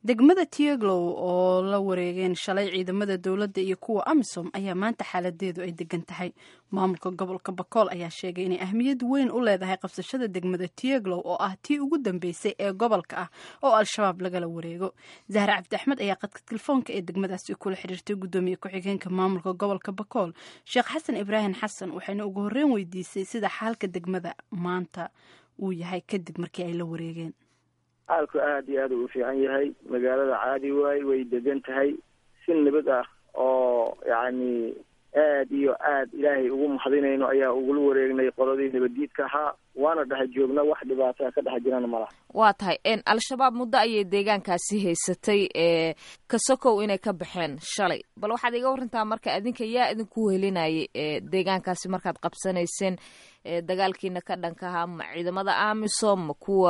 degmada tieglow oo la wareegeen shalay ciidamada dowladda iyo kuwa amisom ayaa maanta xaaladeedu ay degan tahay maamulka gobolka bakool ayaa sheegay inay ahmiyad weyn u leedahay qabsashada degmada tieglow oo ah tii ugu dambeysay ee gobolka ah oo al-shabaab lagala wareego zahra cabdi axmed ayaa qadka telefoonka ee degmadaasi kula xiriirtay guddoomiye ku-xigeenka maamulka gobolka bakool sheekh xasan ibraahim xasan waxayna ugu horreyn weydiisay sida xaalka degmada maanta uu yahay kadib markii ay la wareegeen xaalku aada iyo aad u fiican yahay magaalada caadi waay way degan tahay si nabad ah oo yacni aad iyo aad ilaahay ugu mahadinayno ayaa ugula wareegnay qoladii nabaddiidka ahaa waana dhex joogna wax dhibaataa ka dhex jirana ma laha waa tahay al-shabaab muddo ayay deegaankaasi haysatay ee kasokow inay ka baxeen shalay bal waxaad iga warantaa marka adinka yaa idinku helinayay ee deegaankaasi markaad qabsanayseen dagaalkiina ka dhanka ahaa ma ciidamada amisom ma kuwa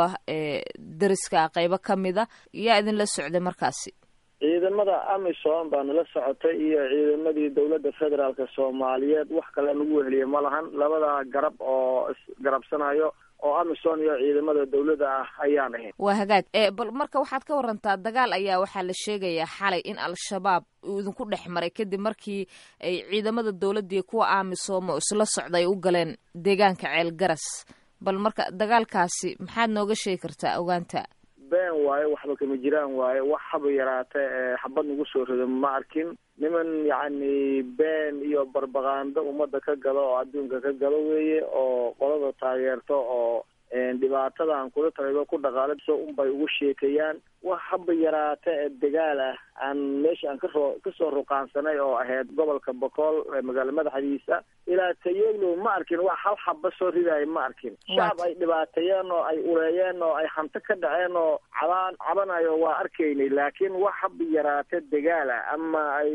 dariska qeybo ka mida yaa idinla socday markaasi ciidamada amisom baa nala socotay iyo ciidamadii dowladda federaalka soomaaliyeed wax kale nagu weheliya ma lahan labada garab oo isgarabsanayo oo amisom iyo ciidamada dowladda ah ayaan ahayn waa hagaag bal marka waxaad ka warantaa dagaal ayaa waxaa la sheegayaa xalay in al-shabaab uu idinku dhex maray kadib markii ay ciidamada dowladda iyo kuwa amisom oo isla socda ay u galeen deegaanka ceel garas bal marka dagaalkaasi maxaad nooga sheegi kartaa ogaanta been waaye waxba kama jiraan waaye wax haba yaraata xabad nagu soo rido ma arkin niman yacni been iyo barbaqaando ummadda ka gado oo adduunka ka gado weeye oo qolada taageerto oo dhibaatadan kula talido ku dhaqaaliso unbay ugu sheekayaan wax haba yaraata ee dagaal ah aan meesha aan kasoo kasoo ruqaansanay oo ahayd gobolka bokool magaalo madaxdiisa ilaa tayeglow ma arkin wax hal xaba soo ridaaya ma arkin shacab ay dhibaateeyeen oo ay uleeyeen oo ay hanto ka dhaceen oo cabaan cabanayo waa arkaynay laakiin wax haba yaraata dagaal ah ama ay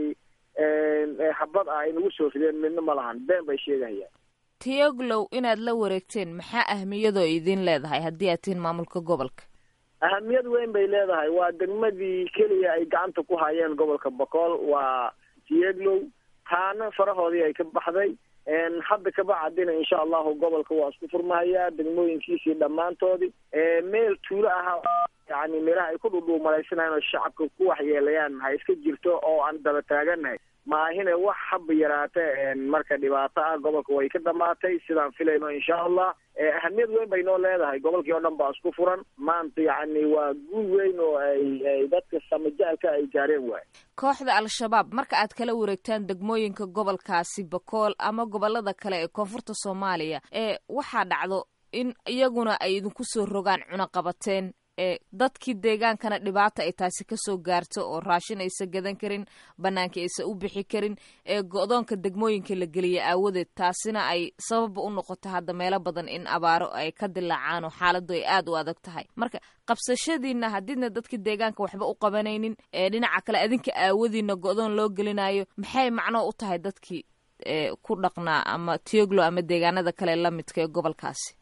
xabad ah ay nagu soo rideen midna ma lahan been bay sheegahayaan tiyoglow inaad la wareegteen maxaa ahmiyadoo idin leedahay haddii aad tihiin maamulka gobolka ahamiyad weyn bay leedahay waa degmadii keliya ay gacanta ku hayeen gobolka bokool waa tiyeglow taana farahoodii ay ka baxday hadda kabacdina insha allahu gobolka waa isku furmahayaa degmooyinkiisii dhammaantoodii meel tuulo ahaa yani meelaha ay ku dhudhuumalaysanayaan oo shacabka ku waxyeelayaan ha iska jirto oo aan daba taaganahay maahine wax haba yaraata marka dhibaato ah gobolka way ka dhamaatay sidaan filayno insha allah ahamiyad weyn bay noo leedahay gobolkii oo dhan baa isku furan maanta yacni waa guul weyn oo ay dadka samajaalka ay gaareen waay kooxda al-shabaab marka aad kala wareegtaan degmooyinka gobolkaasi bakool ama gobolada kale ee koonfurta soomaaliya ee waxaa dhacdo in iyaguna ay idinku soo rogaan cunaqabateen ee dadkii deegaankana dhibaata ay taasi kasoo gaarto oo raashin aysa gadan karin banaanka aysa u bixi karin ee go-doonka degmooyinka la geliya aawadeed taasina ay sababba u noqoto hadda meelo badan in abaaro ay ka dilaacaan oo xaaladu ay aada u adag tahay marka qabsashadiina haddiidna dadka deegaanka waxba u qabanaynin ee dhinaca kale adinka aawadiina go-doon loo gelinayo maxay macnoo u tahay dadkii ku dhaqnaa ama tioglo ama deegaanada kale lamidka ee gobolkaasi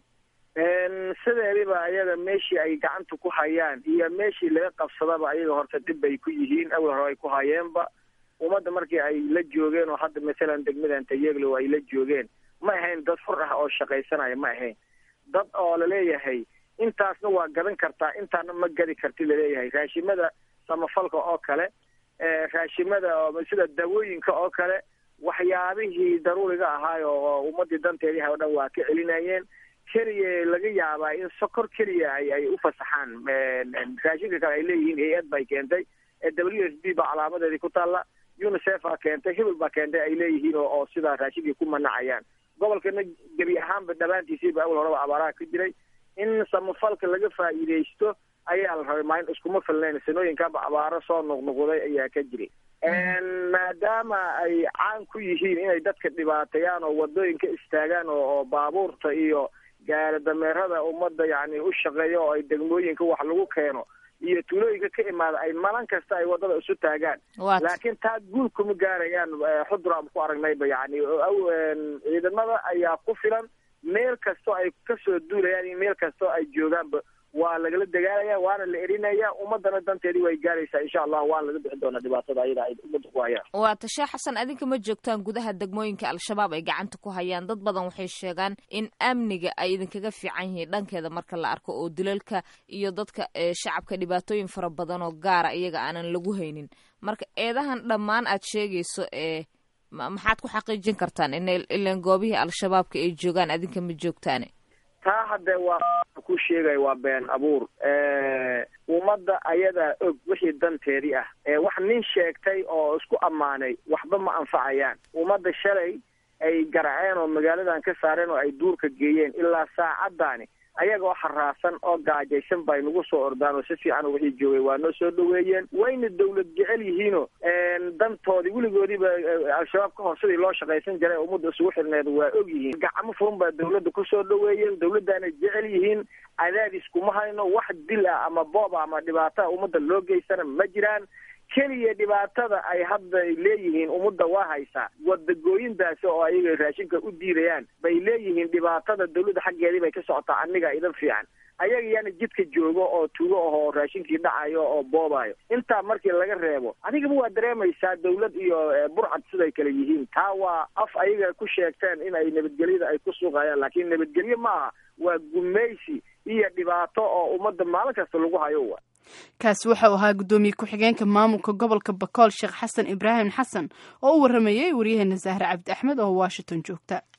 sideediba ayaga meeshii ay gacanta ku hayaan iyo meeshii laga qabsadaba ayaga horta dhib bay ku yihiin awal hore ay ku hayeenba ummadda markii ay la joogeen oo hadda masalan degmadan tayeglow ay la joogeen ma ahayn dad fur ah oo shaqaysanaya ma ahayn dad oo laleeyahay intaasna waa gadan kartaa intaana ma gadi karti laleeyahay raashimada samafalka oo kale raashimada sida dawooyinka oo kale waxyaabihii daruuriga ahaayo oo ummadii danteedii ha o dhan waa ka celinayeen keliya laga yaabaa in sokor keliya ay ay u fasaxaan raashinka kale ay leeyihiin hay-ad bay keentay w s b baa calaamadeedii ku taalla unicef baa keentay hebel baa keentay ay leeyihiin oo oo sidaa raashinkii ku manacayaan gobolkana gebi ahaanba dhammaantiisiiba awal horeba abaaraha ka jiray in samafalka laga faa'iidaysto ayaa la rabay maalin iskuma filnayn sanooyinkaaba abaaro soo noqnoqday ayaa ka jiray maadaama ay caan ku yihiin inay dadka dhibaateeyaan oo wadooyinka istaagaan oo oo baabuurta iyo gaari dameerada ummadda yacni u shaqeeyo oo ay degmooyinka wax lagu keeno iyo tuulooyinka ka imaada ay malan kasta ay wadada isu taagaan laakiin taa guul kuma gaarayaan xudur aan ku aragnayba yacni ciidamada ayaa ku filan meel kastoo ay kasoo duulayaan iyo meel kastoo ay joogaanba waa lagala dagaalaya waana la erinaya ummadana danteedii way gaaraysaa insha allah waana laga bixin doonaa dhibaatada ayada ay ummadda ku hayaan waa tashe xasan adinka ma joogtaan gudaha degmooyinka al-shabaab ay gacanta ku hayaan dad badan waxay sheegaan in amniga ay idinkaga fiican yihiin dhankeeda marka la arko oo dilalka iyo dadka shacabka dhibaatooyin fara badan oo gaara iyaga aanan lagu haynin marka eedahan dhammaan aad sheegayso ee maxaad ku xaqiijin kartaan in ilan goobihii al-shabaabka ay joogaan adinka ma joogtaane taa hadde waa ku sheegaya waa been abuur ummadda ayadaa og wixii danteedii ah wax nin sheegtay oo isku ammaanay waxba ma anfacayaan ummadda shalay ay garaceen oo magaaladan ka saareen oo ay duurka geeyeen ilaa saacaddaani ayagoo xaraasan oo gaajaysan bay nagu soo ordaan oo si fiican wixii joogay waa noo soo dhaweeyeen wayna dawlad jecel yihiinoo dantoodii weligoodiiba al-shabaab ka hor sidii loo shaqaysan jiray ummadda isugu xirneed waa og yihiin gacmo furan baa dawladda kusoo dhaweeyeen dawladdaana jecel yihiin cadaadis kuma hayno wax dil ah ama boob ah ama dhibaata ummadda loo geystana ma jiraan keliya dhibaatada ay hadda leeyihiin ummadda waa haysaa wadagooyintaasi oo ayaga raashinka u diidayaan bay leeyihiin dhibaatada dawladda xaggeedii bay ka socotaa aniga idan fiican ayaga yaana jidka joogo oo tugo ahoo raashinkii dhacayo oo boobayo intaa markii laga reebo adigaba waa dareemaysaa dawlad iyo burcad siday kale yihiin taa waa af ayaga ku sheegteen in ay nabadgelyada ay ku suuqayaan laakiin nabadgelye maaha waa gumaysi iyo dhibaato oo ummadda maalin kasta lagu hayo wa kaasi waxau ahaa guddoomiye ku-xigeenka maamulka gobolka bakool sheekh xasan ibraahim xasan oo u waramayay waryaheena sahre cabdi axmed oo washington joogta